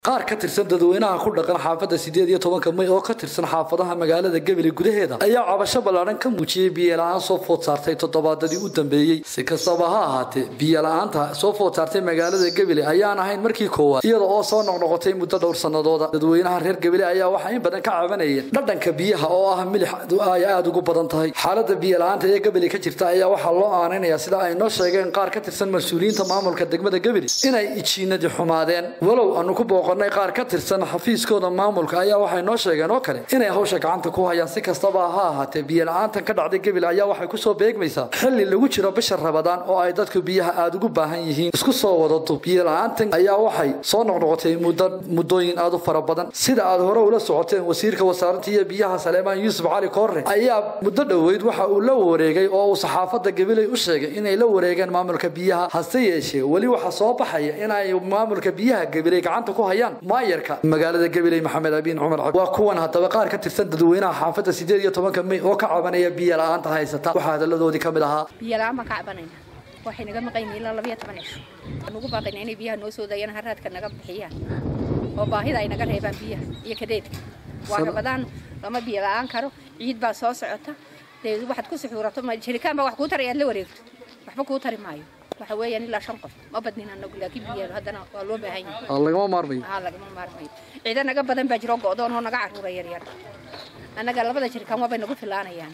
qaar ka tirsan dadweynaha ku dhaqan xaafadda sideed iyo tobanka may oo ka tirsan xaafadaha magaalada gebeli gudaheeda ayaa cabasho ballaadhan ka muujiyey biyola-aan soo food saartay toddobaadadii u dambeeyey si kastaba ha ahaatee biyola-aanta soo food saartay magaalada gebeli ayaan ahayn markii koowaad iyada oo soo noqnoqotay muddo dhowr sannadooda dadweynaha reer gebeli ayaa waxaa in badan ka cabanayeen dhadhanka biyaha oo ah milix ay aada ugu badan tahay xaaladda biyola-aanta ee gebeli ka jirta ayaa waxaa loo aanaynayaa sida ay noo sheegeen qaar ka tirsan mas-uuliyiinta maamulka degmada gebeli inay ijiinadii xumaadeen walow aanu ku booqo qaar ka tirsan xafiiskooda maamulka ayaa waxay noo sheegeen oo kale inay hawsha gacanta ku hayaan si kastaba ha ahaatee biyola-aantan ka dhacday gebil ayaa waxay kusoo beegmaysaa xilli lagu jiro bisha rabadaan oo ay dadku biyaha aada ugu baahan yihiin isku soo wadato biyola-aantan ayaa waxay soo noqnoqotay muddo muddooyin aada u fara badan sida aad hore ula socoteen wasiirka wasaaradda iyo biyaha saleemaan yuusuf cali koorre ayaa muddo dhoweyd waxa uu la wareegay oo uu saxaafadda gabiley u sheegay inay la wareegeen maamulka biyaha hase yeeshee weli waxaa soo baxaya inay maamulka biyaha gabiley gacanta ku hayaan maayarka magaalada gabiley maxamed abiin cumar waa kuwan haddaba qaar ka tirsan dadweynaha xaafadda sideed iyo tobanka may oo ka cabanaya biyo la-aanta haysata waxaa hadaladoodii ka mid ahaa biyola-aan baan ka cabanayna waxay naga maqayna ilaa labayo toban cisho waan ugu baaqayna inay biyaha noo soo daayaan haraadka naga bixiyaan oo baahida ay naga reebaan biyaha iyo kadeedka waa rabadaan lama biyo la-aan karo ciid baa soo socota dee waxaad ku suxuurato jirikaan baa wax kuu tarayaad la wareegto waxba kuu tari maayo waxa weeyaan ilaa shan qof ma badnin anagu laakiin biyaha haddana waa loo baahan yahay lagama maarmayo haa lagama maarmayo ciida naga badan baa jiro go'doon oo naga carruura yaryar annaga labada jirikaan waabay nagu filaanayaan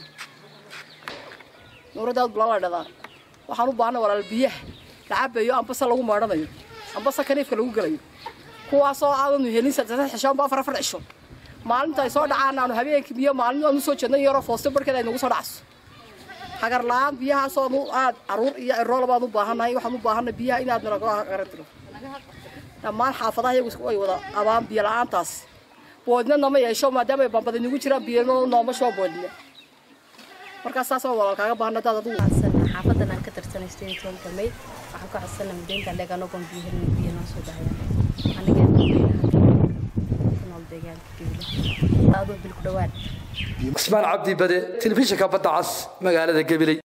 nuuradaad bulala dhadaa waxaan u baahana walaal biyaha la cabayo ambase lagu maadhanayo ambase kaniifka lagu gelayo kuwaasoo aadanu helin saddex cisho amba afar afar cisho maalinta ay soo dhacaan aanu habeenkii biyo maalin aanu soo jeednay yaroo foosto barkeeda ay nagu soo dhacso hagar la-aan biyahaasoo aad caruur iyo ciroola baan u baahannahay waxaan u baahanay biyaha inaad nalaga garantiro dhammaan xaafadaha iyagu ay wada abaan biyo la-aantaas boodna nama yeesho maadaama ay bambada nagu jiraan biyano nooma soo boodna markaas saas walaal kaaga baahana daad adigu xaafadan aan ka tirsanay sideed iyo tobanka may waxaan ka codsanay mudeynta leeganoo ban biyo helin biyo noo soo dhahayaan aniga ku nool deegaanka gebile aadoo bil ku dhawaad ismaan cabdi bade telefishinka badda cas magaalada gabiley